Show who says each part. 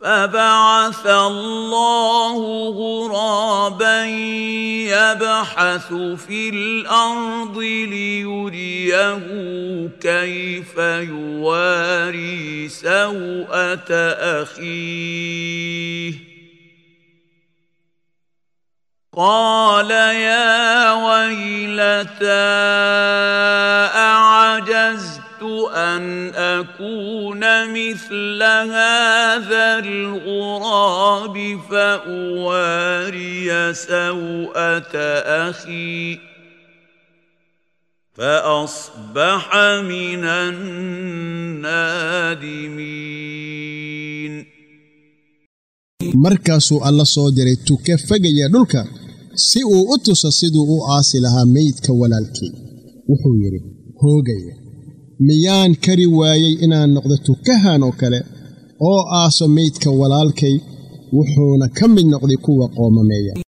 Speaker 1: فبعث الله غرابا يبحث في الارض ليريه كيف يواري سوءه اخيه قال يا ويلتى اعجزت ان اكون مثل هذا الغراب فاواري سوءه اخي فاصبح من النادمين
Speaker 2: markaasuu alla soo diray tuke fagaya dhulka si uu u tuso siduu u aasi lahaa meydka walaalkii wuxuu yidhi hoogaya miyaan kari waayey inaan noqdo tukahan oo kale oo aaso meydka walaalkay wuxuuna ka mid noqday kuwa qoomameeya